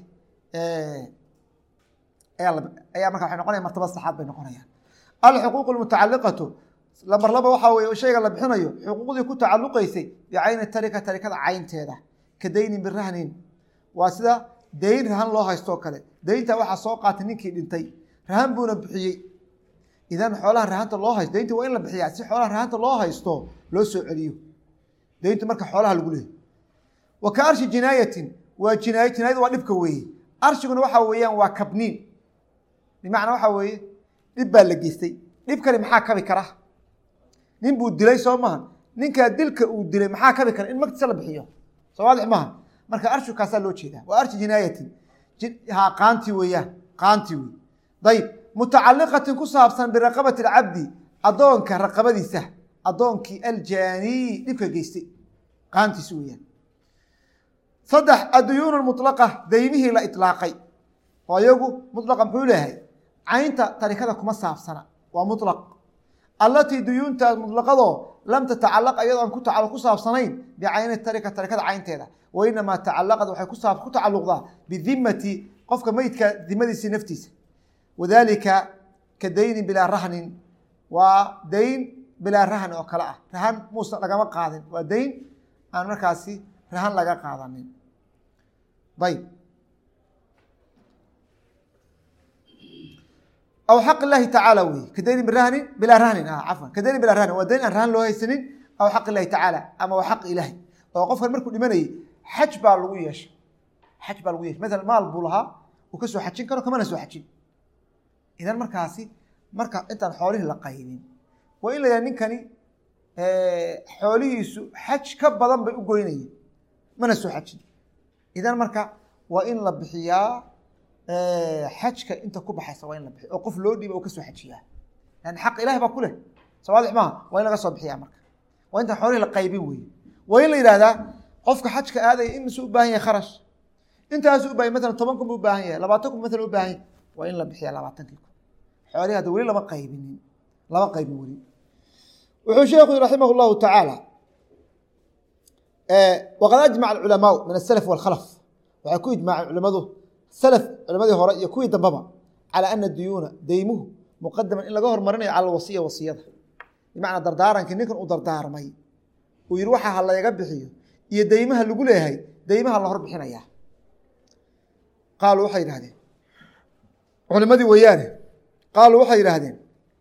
ayaa marka waxay noqonaya martabad saxaad bay noqonayaan alxuquuq almutacaliqatu lambar laba waxaa weye shayga la bixinayo xuquuqdii ku tacaluqaysay bicayni tarika tarikada caynteeda ka daynin birahnin waa sida dayn rahan loo haystoo kale daynta waxaa soo qaatay ninkii dhintay rahan buuna bixiyey idan xoolaha rahanta loo haysto daynta waa in la bixiyaa si xoolaha rahanta loo haysto loo soo celiyo dayntu marka xoolaha lagu leehay wa ka arshi jinaayatin waa jinaayo jinaayadu waa dhibka weeye arshiguna waxaa weeyaan waa kabniin bimacnaa waxaa weeye dhib baa la geystay dhibkani maxaa kabi kara nin buu dilay soo maha ninkaa dilka uu dilay maxaa kabi kara in magtiisa la bixiyo soo waadix maaha marka arshigkaasaa loo jeedaa waa arshi jinaayatin ha qaanti weeyaan qaanti wey dayib mutacaliqatin ku saabsan biraqabati alcabdi addoonka raqabadiisa addoonkii aljaanii dhibka geystay qaantiisi weeyaan saddex adduyuun mulaqa daymihii la ilaaqay oo iyagu mulaqa muxuu leeyahay caynta tarikada kuma saabsana waa mulaq allatii duyuuntaas mutlaqadoo lam tatacalaq iyadoo aan ku saabsanayn bicayni tarika tarikada caynteeda wa inamaa tacalaqad waxay ku tacaluqdaa bidimati qofka meydka dimadiisi naftiisa wadalika ka daynin bilaa rahnin waa dayn bilaa rahn oo kale ah rahan muuse lagama qaadin waa dayn aan markaasi rahan laga qaadanin ayb aw xaq ilahi tacaala wey ka daynin birahnin bilaa rahnin cafwan ka daynin bilaa rahnin waa dayn aan rahan loo haysanin aw xaq ilahi tacaala ama waa xaq ilahi oo qofkan markuu dhimanayay xaj baa lagu yeeshay xaj baa lagu yeeshay maala maal buu lahaa uu ka soo xajin karo kamana soo xajin idan markaasi marka intaan xoolihii la qaybin waa in la yidhaha ninkani xoolihiisu xaj ka badan bay u goynayeen mana soo xajin idan marka waa in la bixiyaa xajka inta ku baxaysa waa in la bixiyo oo qof loo dhiiba oo ka soo xajiyaa yani xaq ilahi baa ku leh soo waadix maaha waa in laga soo bixiyaa marka waa intaan xoolihii la qaybin weye waa in la yidhahdaa qofka xajka aadaya imise u baahan yahay kharash intaasu u bahan masalan toban kun bu u baahan yahay labaatan kun masalan u baahan yahay waa in la bixiyaa labaatankii kun xoolihi hadda weli lama qaybinin lama qaybin weli wuxuu sheekhu yii raximah اllahu tacaala waqad ajmaca alculamaau min asalaf walkhalaf waxay ku ijmaaceen culimadu salaf culimadii hore iyo kuwii dambaba calى ana duyuuna deymuhu muqadaman in laga hormarinayo cala alwasiya wasiyada bimacnaa dardaarankii ninkan uu dardaarmay uu yihi waxa ha layga bixiyo iyo deymaha lagu leeyahay deymaha la hor bixinaya qaaluu waxay yidhahdeen culimadii weeyaane qaaluu waxay yidhaahdeen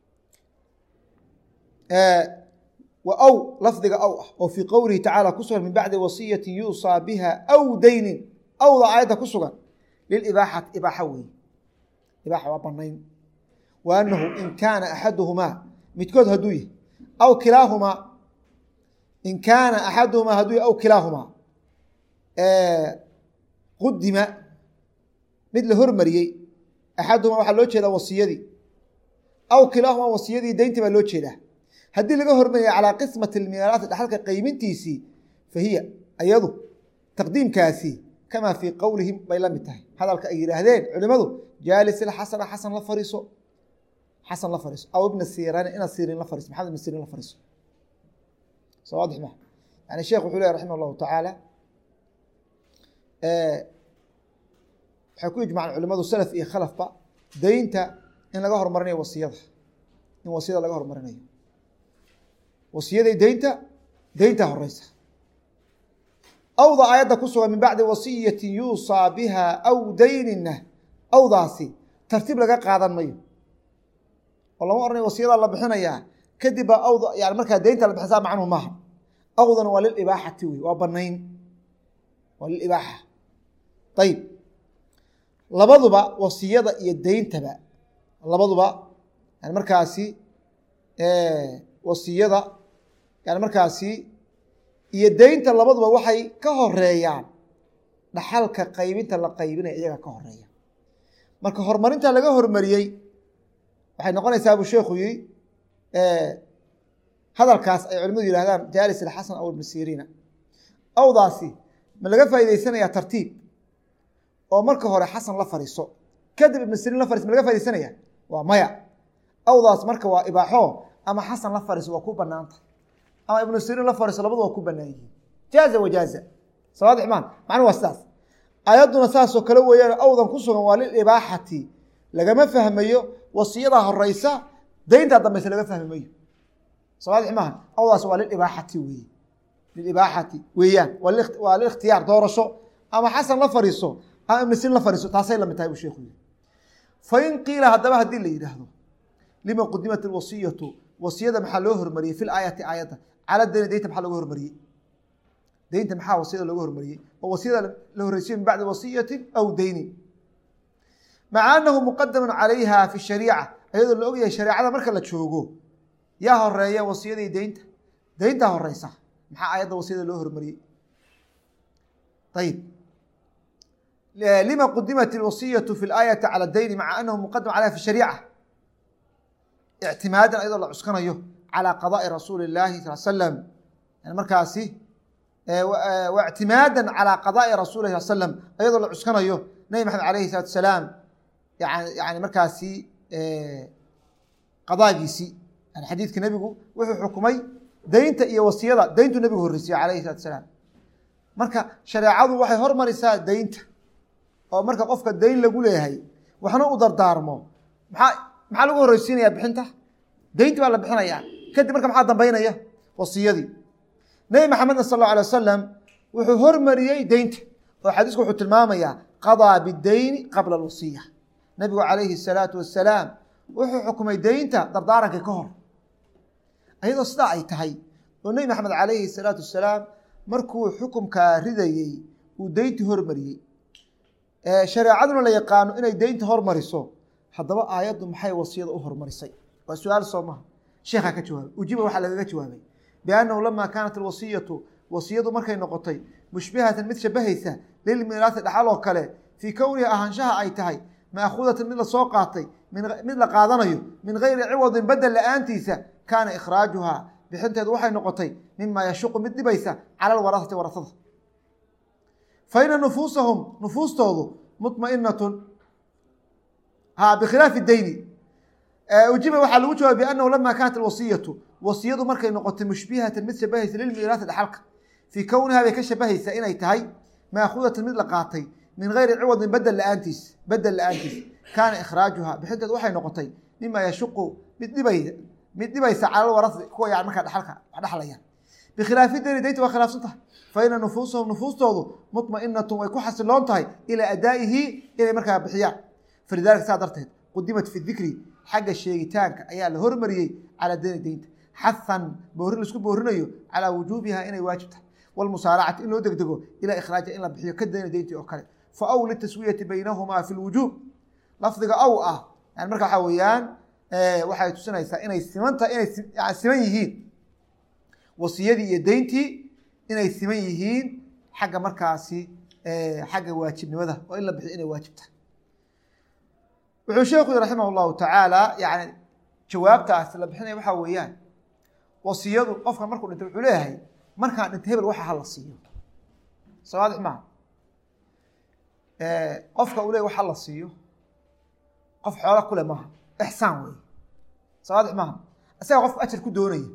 wa aw lafdiga aw ah oo fii qowlihi tacaala ku sugan min bacdi wasiyati yuusaa biha aw daynin awda aayadda ku sugan lilibaaxati ibaaxa weeye ibaaxa waa banayn wa annahu in kaana axaduhumaa midkood hadduu yahy aw kilaahumaa in kaana axaduhumaa hadduu yahy aw kilaahumaa qudima mid la hormariyey axaduhumaa waxaa loo jeedaa wasiyadii aw kilaahumaa wasiyadii dayntii baa loo jeedaa haddii laga hormariyay calaa qismati lmiiraati dhaxalka qeybintiisii fa hiya ayadu taqdiimkaasi kamaa fii qowlihim bay la mid tahay hadalka ay yidhaahdeen culimadu jaalis ilxasana xasan la fariiso xasan la fariiso aw ibna siiraan ina siirin la fariiso maxamed ibna siirin la fariiso soo waadix ma yani sheekh wuxuu lehy raximah allahu tacaala waxay ku ijmaceen culimadu salaf iyo khalafba daynta in laga hormarinayo wasiyada in wasiyada laga hormarinayo wasiyaday deynta deynta horeysa awda aayadda ku sugan min bacdi wasiyati yuusaa biha aw daynina awdaasi tartiib laga qaadan mayo oo lama oranayo wasiyadaa la bixinayaa kadib baa awda yani markaa deynta la bixisaa macnuhu maaha awdana waa lilibaaxati wey waa banayn waa lilibaaxa ayib labaduba wasiyada iyo deyntaba labaduba yani markaasi wasiyada yani markaasi iyo deynta labaduba waxay ka horeeyaan dhaxalka qaybinta la qaybinaya iyaga ka horeeya marka horumarinta laga hormariyey waxay noqonaysaa buu sheekhu yihi hadalkaas ay culimadu yihahdaan jaalis ilxasan aw ibnu siriina awdaasi ma laga faa'idaysanayaa tartiib oo marka hore xasan la fariiso kadib ibnu siriin la fariis ma laga faidaysanaya waa maya awdaas marka waa ibaaxo ama xasan la fariiso waa ku banaanta ama ibnu siriin la fariiso labadu waa ku banaan yihiin jaaza wajaaza sawaadix maan macnuu waa sidaas ayadduna saasoo kale weeyaan awdan ku sugan waa lilibaaxati lagama fahmayo wasiyada horeysa deyntaa dambeysa laga fahmi mayo sawaadix maaha awdaas waa lilibaaxati weye lilibaaxati weeyaan waa liikhtiyaar doorasho ama xasan la fariiso ama ibnu siriin la fariiso taasay lamid tahay buu sheekhu yiri fain qiila haddaba haddii la yidhaahdo lima qudimat alwasiyatu wasiyada maxaa loo hormariyey fi laayati aayadda cala dayni deynta maxaa looga hormariyey deynta maxaa wasiyada looga hormariyey oo wasiyada la horeysiyo min bacdi wasiyati aw dayni maca anahu muqadamun calayha fi shariica ayadoo la ogyahay shareecada marka la joogo yaa horeeya wasiyadii deynta deyntaa horeysa maxaa aayadda wasiyada loo hormariyey ayib lima qudimat alwasiyatu fi laayati cala dayni maca anahu muqadam calayha fi shariica ictimaadan ayadoo la cuskanayo calى qadaءi rasuuli اlaahi sal slam yani markaasi waictimaadan calaa qadaai rasuuli sal slam ayadoo la cuskanayo nebi maxamed alayhi salatu asalaam yani markaasi qadaagiisii yani xadiidka nebigu wuxuu xukumay deynta iyo wasiyada deyntu nebigu horreysiyey alayhi salatu asalaam marka shareecadu waxay hormarisaa deynta oo marka qofka deyn lagu leeyahay waxna u dardaarmo maxaa maxaa lagu horreysiinaya bixinta deynti baa la bixinayaa kadib marka maxaa dambeynaya wasiyadii nebi maxamedna sal allau alay wasalam wuxuu hormariyey deynta oo xadiisku wuxuu tilmaamayaa qadaa bideyni qabla alwasiya nebigu calayhi salaatu wasalaam wuxuu xukumay deynta dardaarankii ka hor ayadoo sidaa ay tahay oo nebi maxamed calayhi salaatu wasalaam markuu xukumkaa ridayey uu deynti hormariyey shareecaduna la yaqaano inay deynta hormariso haddaba aayaddu maxay wasiyada u hormarisay waa su-aal soo maha sheekhaa ka jawaabay ujiba waxaa lagaga jawaabay biannahu lama kaanat alwasiyatu wasiyadu markay noqotay mushbihatan mid shabahaysa lilmiiraasi dhaxal oo kale fii kowniha ahaanshaha ay tahay maakhudatan mid lasoo qaatay mid la qaadanayo min gayri ciwadin bedel la-aantiisa kaana ikhraajuhaa bixinteedu waxay noqotay mima yashuqu mid dhibaysa cala alwarasati warasada fa ina nufuusahum nufuustoodu muطmainatun ha bikhilaafi deyni ujiba waxaa lagu jawaabay biannahu lama kaanat alwasiyatu wasiyadu markay noqotay mushbihatan mid shabahaysa lilmiiraasi dhaxalka fii kowniha bay ka shabahaysaa inay tahay maakhudatan mid la qaatay min gayri ciwadin bedel la-aantiis bedel la-aantiis kaana ikhraajuha bixinteedu waxay noqotay mima yashuqu mid dhibay mid dhibaysa cala alwarasi kuwa yani markaa dhaxalka wax dhaxlayaan bikhilaafi deyni deynta waa khilaafsan tahay fa ina nufuusahum nufuustoodu muطmainatun way ku xasiloon tahay ilaa adaa'ihi inay markaa bixiyaan falidalika saa darteed qudimat fi dikri xagga sheegitaanka ayaa la hormariyey calaa deyni deynta xahan boorin laisku boorinayo calaa wujuubiha inay waajib tahay walmusaaracati in loo degdego ilaa ikhraaja in la bixiyo ka deyni deyntii oo kale fa aw litaswiyati baynahumaa fi lwujuub lafdiga aw ah yani marka waxaa weeyaan waxay tusinaysaa inay simanta inay siman yihiin wasiyadii iyo deyntii inay siman yihiin xagga markaasi xagga waajibnimada oo in la bixiyo inay waajib tahay wuxuu sheekhu yii raximah llahu tacaala yani jawaabtaas la bixinaya waxaa weeyaan wasiyadu qofka markuu dhintay wuxuu leeyahay markaan dhintay hebel waxa hala siiyo sawaadix maaha qofka uu leey waxa la siiyo qof xoola kule maaha ixsaan wey sawaadix maaha isaga qofku ajar ku doonaya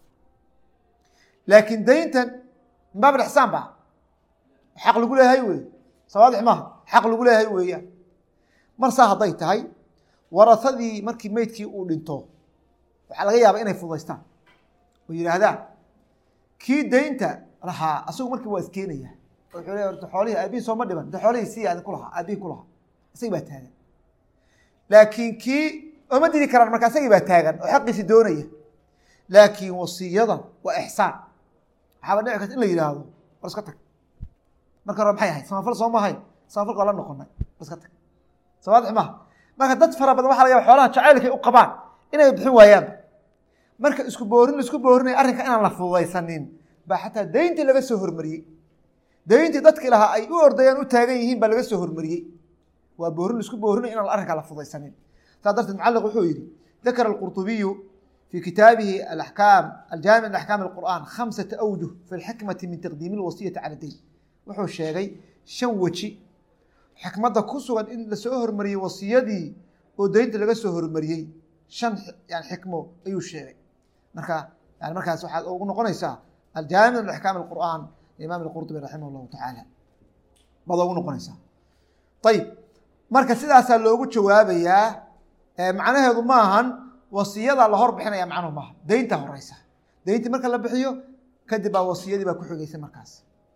laakiin dayntan min baab ixsaan ba xaq lagu leeyahay wey sawaadix maaha xaq lagu leeyahay weeyaan mar saa hadday tahay warasadii markii meydkii uu dhinto waxaa laga yaabaa inay fudaystaan oo yidhaahdaan kii daynta lahaa asagu markii waa iskeenaya oo wuxuu leeya orta xoolihii aabihii sooma dhiban inta xoolihii sii adin ku lahaa aabihii ku lahaa isagii baa taagan laakiin kii ooma didi karaan marka isagii baa taagan oo xaqiisi doonaya laakiin wasiyadan waa ixsaan waxaaba dhici karta in la yidhaahdo war iska tag marka hore maxay ahayd samafal soo ma ahayn samafalka waa la noqonay war iska tag sawaadix maaha marka dad fara badan waxa laga yaba xoolaha jacaylkay u qabaan inay bixin waayaanba marka isku boorin laisku boorinaya arrinka inaan la fududaysanin baa xataa dayntii laga soo hormariyey dayntii dadkii lahaa ay u ordayaan u taagan yihiin baa laga soo hormariyey waa boorin laisku boorinaya inaan arrinkaa la fududaysanin saa darteed mucaliq wuxuu yihi dakara alqurطubiyu في kitaabihi aأحكاam aljaamiع لأحكاam الqur'an khamسaةa أwjuه fi اlxikmati min taqdiimi الwasiyati calى dayn wuxuu sheegay shan weji xikmadda ku sugan in lasoo hormariyey wasiyadii oo deynta laga soo hormariyey shan yani xikmo ayuu sheegay marka yani markaas waxaad ugu noqonaysaa aljaamiع لأحكاam الqur'an imaam الqurطubi raximah الlahu taعaalى baad ugu noqonaysaa ayib marka sidaasaa loogu jawaabayaa macnaheedu ma ahan wasiyada la hor bixinaya macnuhu maaha deynta horeysa deyntii marka la bixiyo kadib baa wasiyadii baa ku xigeysa markaas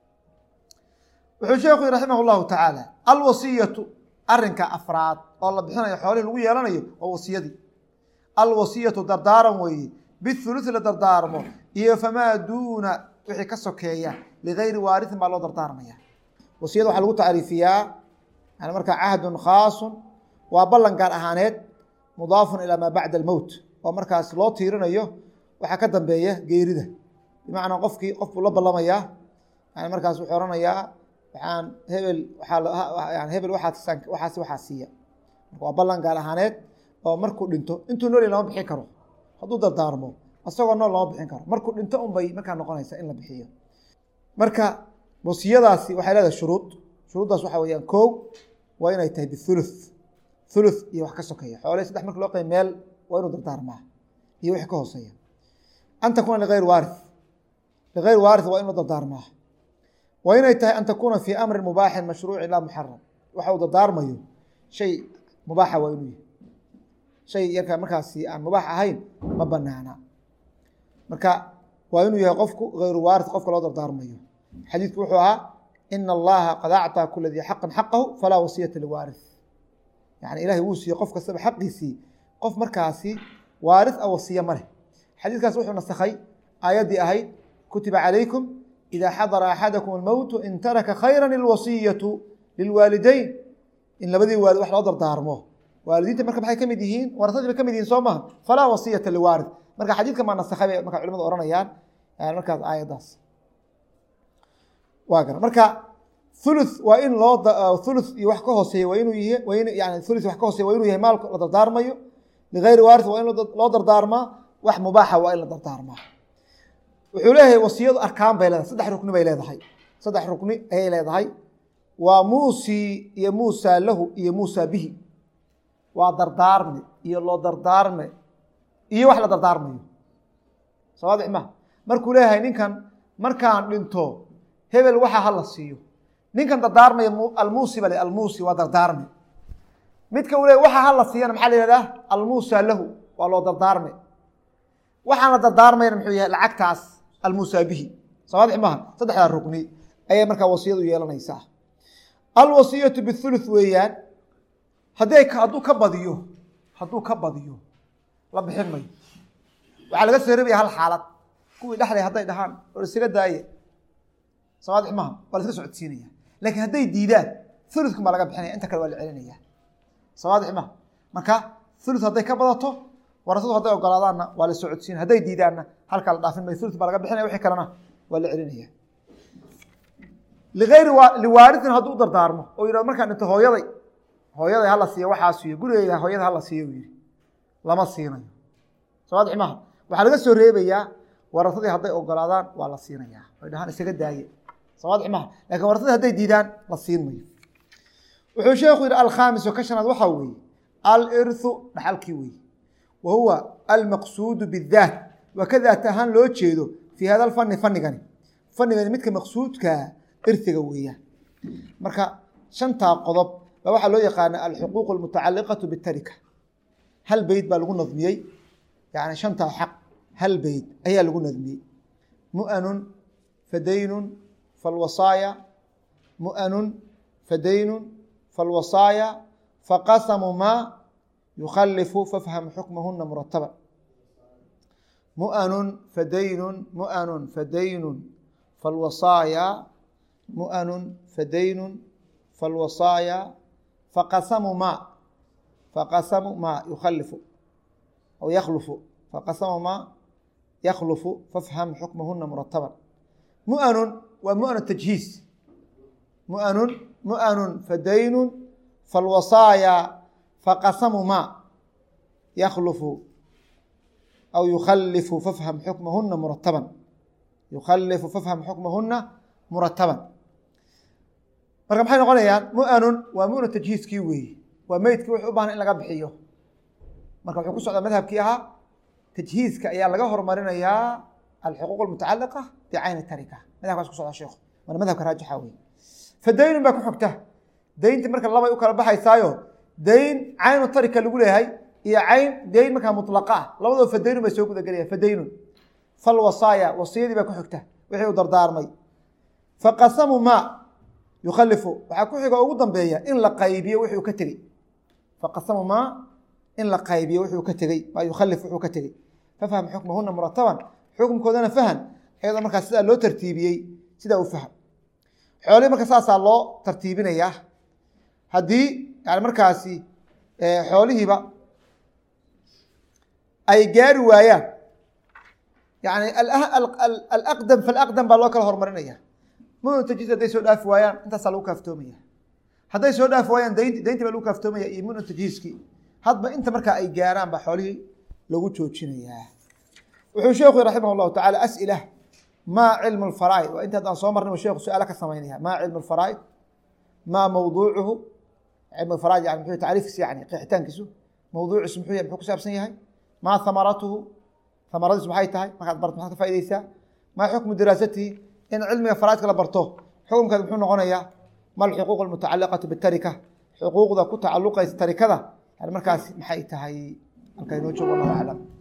wuxuu sheekhu yii raximah llahu tacaala alwasiyatu arinka afraad oo la bixinayo xoolihii lagu yeelanayo waa wasiyadii alwasiyatu dardaaran weeye bithuluthi la dardaarmo iyo famaa duuna wixii ka sokeeya ligayri waarihin baa loo dardaarmaya wasiyada waxaa lagu tacriifiyaa yani markaa cahdun khaasun waa ballan gaar ahaaneed mudaafun ilaa maa bacda almowt oo markaas loo tiirinayo waxaa ka dambeeya geerida bimacnaa qofkii qof buu la ballamayaa yani markaas wuxuu ohanayaa waxaan hebel waaa hebel waaas waxaas waxaa siiya marka waa ballan gaar ahaaneed oo markuu dhinto intuu nool lama bixin karo hadduu dardaarmo isagoo nool lama bixin karo markuu dhinto un bay markaa noqonaysa in la bixiyo marka wasiyadaasi waxay leedahay shuruud shuruuddaas waxaa weeyaan kow waa inay tahay bithuluth thuluth iyo wax ka sokeeya xoolihii saddex marka loo qeyb meel waa inuu dardaarmaa iyo wixii ka hooseeya an takuuna ligayr waarith ligayr waarith waa inuu dardaarmaa waa inay tahay an takuuna fii amrin mubaaxin mashruucin laa muxaram waxa uu dardaarmayo shay mubaaxa waa inuu yahay shay yarka markaasi aan mubaax ahayn ma banaana marka waa inuu yahay qofku hayru waarith qofka loo dardaarmayo xadiidku wuxuu ahaa ina allaha qad acطaa kula dii xaqin xaqahu falaa wasiyata liwaarith yani ilahay wuu siiyey qof kastaba xaqiisii qof markaasi waarith a wasiya ma leh xadiidkaas wuxuu nasakhay aayaddii ahayd kutiba calaykum ida xadara axadakum almowtu in taraka khayra ilwasiyatu lilwaalideyn in labadii waalid wax loo dardaarmo waalidiinta marka maxay ka mid yihiin warasadii bay ka mid yihiin soo maha falaa wasiyata liwaarith marka xadiidkan baa nasakhay bay marka culimadu ohanayaan markaas aayaddaas waa gara marka thuluth waa in loo thuluth iyo wax ka hooseeya waa inuu yahay waa in yani thuluth wax ka hooseeya waa inuu yahay maalka la dardaarmayo ligayri waarith waa in loo dardaarmaa wax mubaaxa waa in la dardaarmaa wuxuu leeyahay wasiyadu arkaan bay leedahay saddex rukni bay leedahay saddex rukni ayay leedahay waa muusi iyo muusaa lahu iyo muusaa bihi waa dardaarme iyo loo dardaarme iyo wax la dardaarmayo soo waadix ma markuu leeyahay ninkan markaan dhinto hebel waxa hala siiyo ninkan dardaarmaya almuusi bale almuusi waa dardaarme midka uu leey waxa hala siiyana maxaa la yihahdaa almuusaa lahu waa loo dardaarme waxaan la dardaarmayna muxuu yahay lacagtaas almuusaa bihi soo waadix maha saddexdaa rukni ayay markaa wasiyadu yeelanaysaa alwasiyatu bithuluth weeyaan hadday hadduu ka badiyo hadduu ka badiyo la bixin mayo waxaa laga soo reebaya hal xaalad kuwii dhexday hadday dhahaan oo isaga daaye sawaadix maha waa la iska socodsiinaya laakiin hadday diidaan thuluthkan baa laga bixinaya inta kale waa la celinaya sawaadix maha marka thuluth hadday ka badato warasadu hadday ogolaadaanna waa la socodsiinaya hadday diidaanna halkaa la dhaafin mayo thuluth baa laga bixinaya wixii kalena waa la celinaya ligayri liwaaritin hadduu u dardaarmo oo yidhahdo markaan dhinto hooyaday hooyaday hala siiyo waxaa siiyo gurigeyga hooyada hala siiyo u yihi lama siinayo sawaadix maha waxaa laga soo reebayaa warasadii hadday ogolaadaan waa la siinayaa way dhahaan isaga daaye sawaadix maha lakin warasadii hadday diidaan la siin mayo wuxuu sheekhu yihi alkhaamis oo ka shanaad waxaa weeye alirthu dhaxalkii weeye wa huwa almaqsuudu bidaat waa ka daat ahaan loo jeedo fii hada alfani fanigani fanigani midka maqsuudkaa irhiga weeyaan marka shantaa qodob baa waxaa loo yaqaana alxuquuq almutacaliqatu bitarika hal beyt baa lagu nadmiyey yani shantaa xaq hal beyt ayaa lagu nadmiyey mu'anun fadaynun falwasaaya mu'anun fadaynun falwasaaya faqasamu maa yukhalifu fafham xukmahuna murataba mu'anun fadaynun mu'anun fadaynun falwasaaya mu'anun fadaynun falwasaaya faqasamu maa faqasamu maa yukhalifu aw yakhlufu faqasamu maa yakhlufu fafham xukmahuna murataban mu'anun waa mu'anu tajhiis mu'anun mu'anun fadaynun falwasaaya faqasamu maa yakhlufu aw yukhalifu fafham xukmahuna murataban yukhalifu fafham xukmahuna murataban marka maxay noqonayaan mu'anun waa mu'nu tajhiiskii weeye waa meydkii wuxuu u baahna in laga bixiyo marka wuxuu ku socdaa madhabkii ahaa tajhiiska ayaa laga horumarinayaa alxuquuq almutacaliqa bicayni tarika madhabkaas ku socdaa sheekhu waana madhabka raajixa weye fadaynun baa ku xogta daynti marka labay u kala baxaysaayo dayn caynu tarika lagu leeyahay iyo cayn dayn markaa mutlaqa ah labadoo fadaynun bay soo gudagelayaan fadaynun falwasaaya wasiyadii baa ku xigta wixii uu dardaarmay faqasamu maa yukhalifu waxaa ku xiga ugu dambeeya in la qaybiyo wuxuu ka tegey faqasamu maa in la qaybiyo wuxuu ka tegey maa yukhalif wuxuu ka tegey fafham xukmahuna murataban xukumkoodana fahan iyadoo markaa sidaa loo tartiibiyey sidaa u faham xoolihii marka saasaa loo tartiibinayaa haddii yani markaasi xoolihiiba ay gaari waayaan yani alaqdam falaqdam baa loo kala horumarinaya munu tajhiis hadday soo dhaafi waayaan intaasaa lagu kaaftoomaya hadday soo dhaafi waayaan daynti dayntii baa lagu kaaftoomaya iyo munu tajhiiskii hadba inta markaa ay gaaraan baa xoolihii lagu joojinayaa wuxuu sheekhu raximah llahu tacala as'ila maa cilmu lfaraa'id waa inta haddaan soo marnay sheekhu su-aalo ka samaynaya maa cilmu lfaraa'id maa mawduucuhu cilmu lfaraa'id yani muxuu tacriifkiisa yani qeexitaankiisu mawduuciisu muxuu yahay muxuu ku saabsan yahay maa hamaratuhu hamaradiisu maxay tahay markaad barto maxaad ka faaideysaa maa xukmu diraasatihi in cilmiga faraa'idka la barto xukunkeed muxuu noqonayaa ma alxuquuq almutacaliqatu bitarika xuquuqda ku tacaluqaysa tarikada yani markaas maxay tahay halkaa inoo joogo wallahu aclam